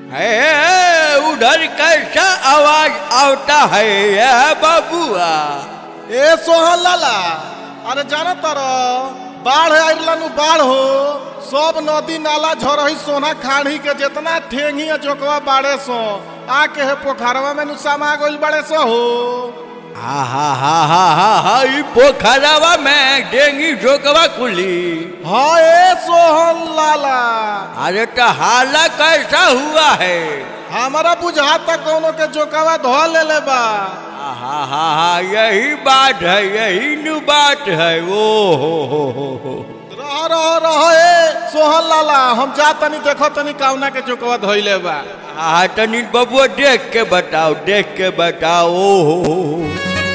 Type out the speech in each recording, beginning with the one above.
है उधर कैसा आवाज आता है यह बाबुआ ए सोहन लाला अरे जाना तर बाढ़ आइलन बाढ़ हो सब नदी नाला झरही सोना खाड़ी के जितना ठेंगी आ जोकवा बाड़े सो आके है पोखरवा में नु समा गइल बाड़े सो हो हा हा हा हा हा हा ई पोखरवा में डेंगी झोंकवा खुली हाँ ए सोहन लाला अरे तो हाला कैसा हुआ है हमारा बुझाता कोनो के जोकवा धो ले ले बा हा हा हा हा यही बात है यही नु बात है ओ हो हो हो हो रह रह रह ए सोहन लाला हम जा तनी देखो तनी काउना के जोकवा धोइले बा हाँ तनी बबुआ देख के बताओ देख के बताओ ओ हो हो हो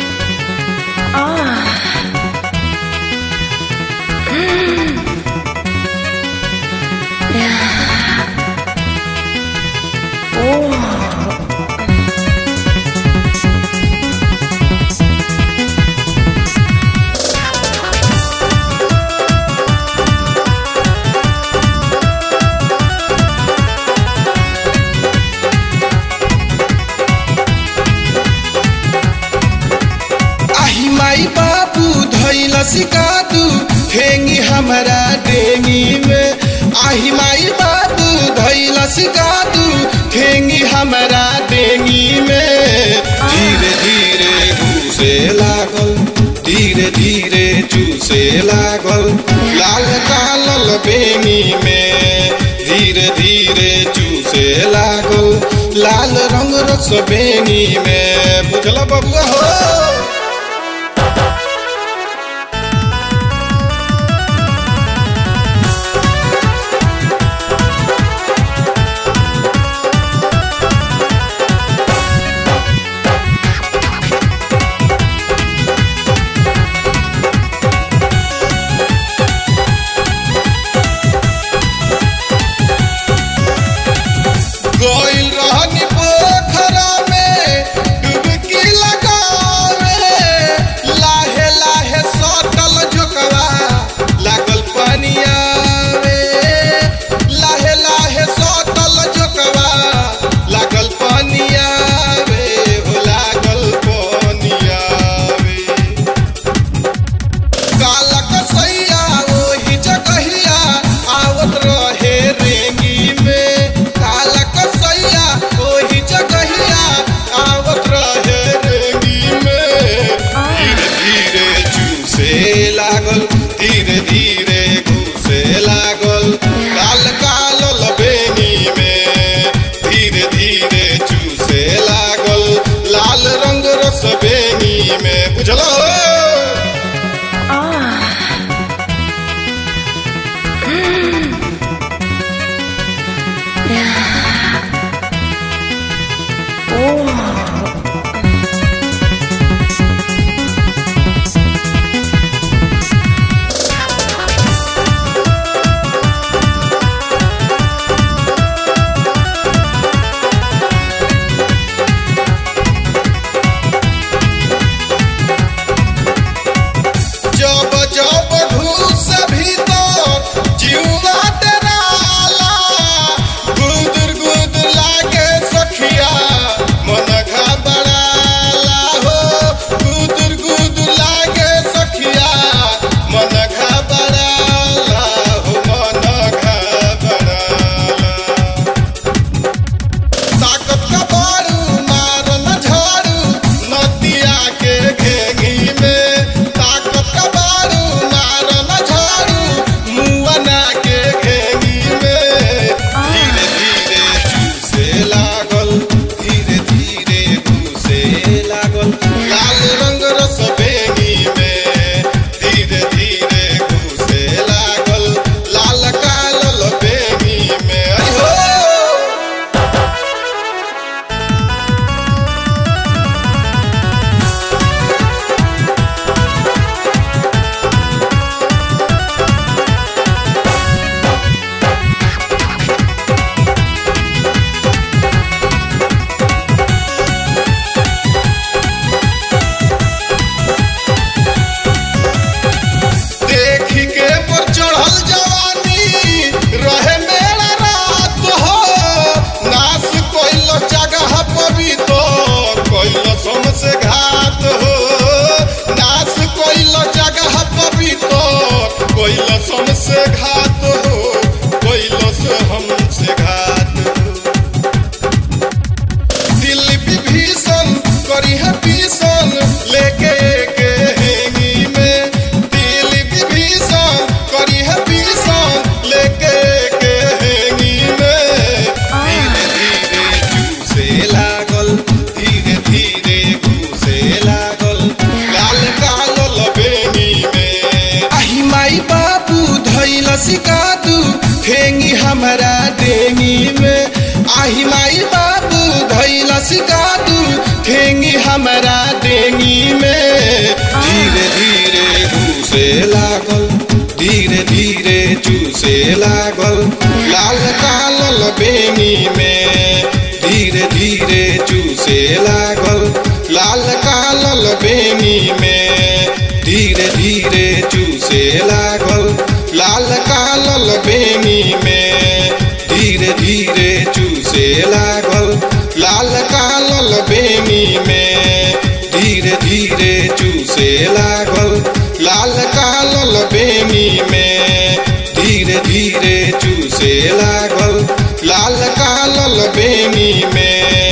आही माई बाबू धैल सिकादू ठेंगी हमारा डेंगी में आही माई बाबू धैल सिकादू ठेंगी हमारा डेंगी में धीरे धीरे घूसे लागल धीरे धीरे चूसे लागल लाल कालल बेंगी में धीरे धीरे चूसे लागल लाल रंग रस बेंगी में बुझल बबुआ हो गइल रहनी पोखरा में डुबकी लगावे आही माई बाबू धैलस कादू ठेंगी हमारा डेंगी में धीरे धीरे घूसे लागल धीरे धीरे चूसे लागल लाल कालल बेनी में धीरे धीरे चूसे लागल लाल कालल बेनी में धीरे धीरे चूसे लागल लाल कालल बेनी में धीरे धीरे चूसे लागल लाल कालल बेनी में धीरे धीरे चूसे लागल लाल कालल बेनी में धीरे धीरे चूसे लागल लाल कालल बेनी में